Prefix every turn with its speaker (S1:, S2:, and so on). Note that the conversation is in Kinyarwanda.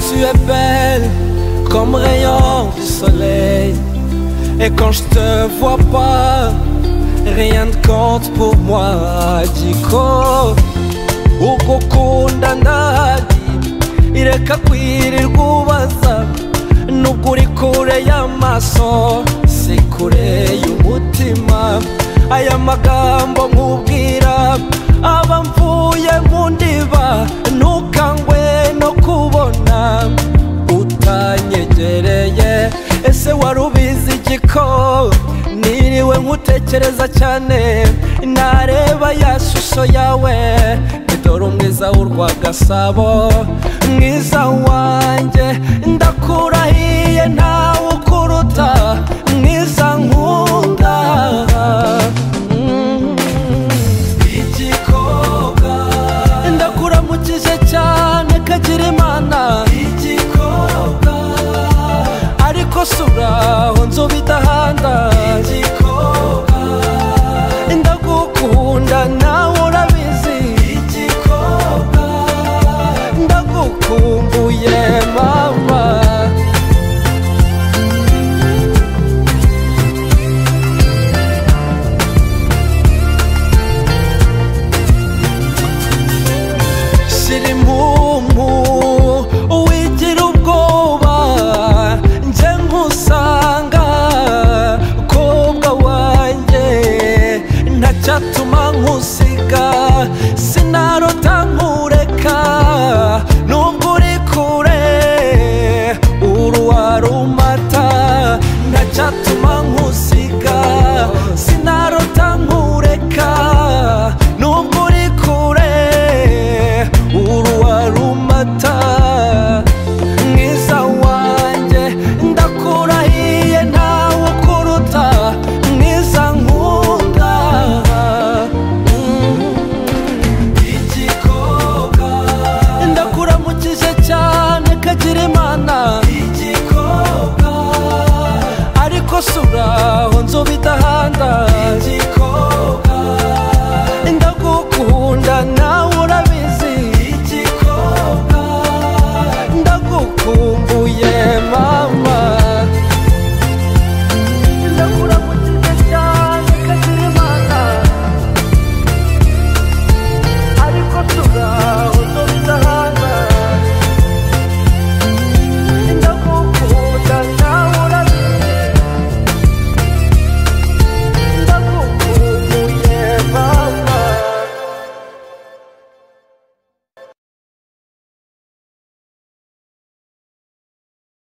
S1: tu es belle comme rayon du soleil. Et quand je te vois pas, rien ne compte pour moi. Diko, ugukunda nagi, ireka kwirirwa ubaza. Nubwo uri kure y'amaso, si kure y'umutima. Aya magambo nkubwira, aba mvuye mu ndiba, ntukangwe no kubona utanyegereye ese wari ubizi igiko niriwe nkutekereza cyane nareba ya shusho yawe dore umwiza w'urwa gasabo mwiza wanjye ndakurahiye ntawe ukuruta mwiza nkunda Mm. igikobwa ndakuramukije cyane kagira imana igikobwa ariko sura aho nzubidahanda